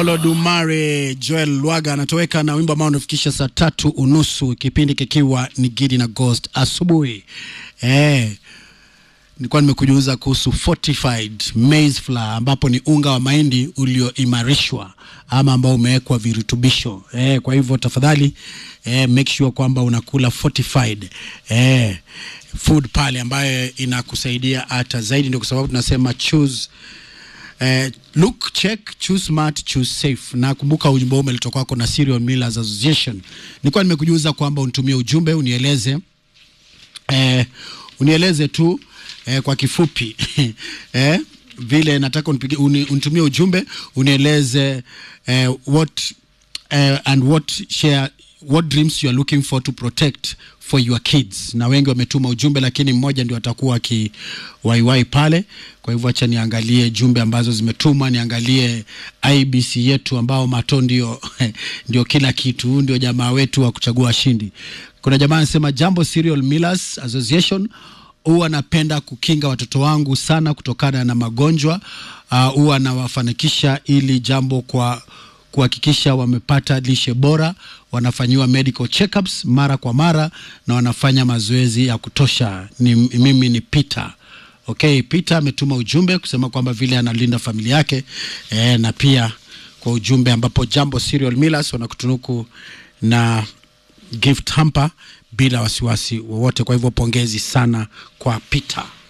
Olodumare Joel Lwaga anatoweka na wimbo ambao unafikisha saa tatu unusu, kipindi kikiwa ni Gidi na Ghost asubuhi. Eh, nilikuwa nimekujuza kuhusu fortified maize flour ambapo ni unga wa mahindi ulioimarishwa ama ambao umewekwa virutubisho. Eh, kwa hivyo tafadhali eh, make sure kwamba unakula fortified eh, food pale ambayo inakusaidia hata zaidi, ndio kwa sababu tunasema choose Eh, look check choose smart choose safe. Na kumbuka ujumbe huu umeletwa kwako na Cereal Millers Association. Nilikuwa nimekujuza kwamba unitumie ujumbe unieleze eh, unieleze tu eh, kwa kifupi eh, vile nataka unipige uni, unitumie ujumbe unieleze eh, what eh, and what share what dreams you are looking for to protect for your kids. Na wengi wametuma ujumbe, lakini mmoja ndio atakuwa akiwaiwai pale. Kwa hivyo acha niangalie jumbe ambazo zimetuma, niangalie IBC yetu ambao mato ndio, ndio kila kitu, ndio jamaa wetu wa kuchagua washindi. Kuna jamaa anasema jambo Cereal Millers Association huwa napenda kukinga watoto wangu sana kutokana na magonjwa huwa uh, nawafanikisha ili jambo kwa kuhakikisha wamepata lishe bora, wanafanyiwa medical checkups mara kwa mara na wanafanya mazoezi ya kutosha. Ni, mimi ni Peter. Okay, Peter ametuma ujumbe kusema kwamba vile analinda familia yake e, na pia kwa ujumbe ambapo Jambo Cereal Millers wanakutunuku na gift hamper bila wasiwasi wowote. Kwa hivyo pongezi sana kwa Peter.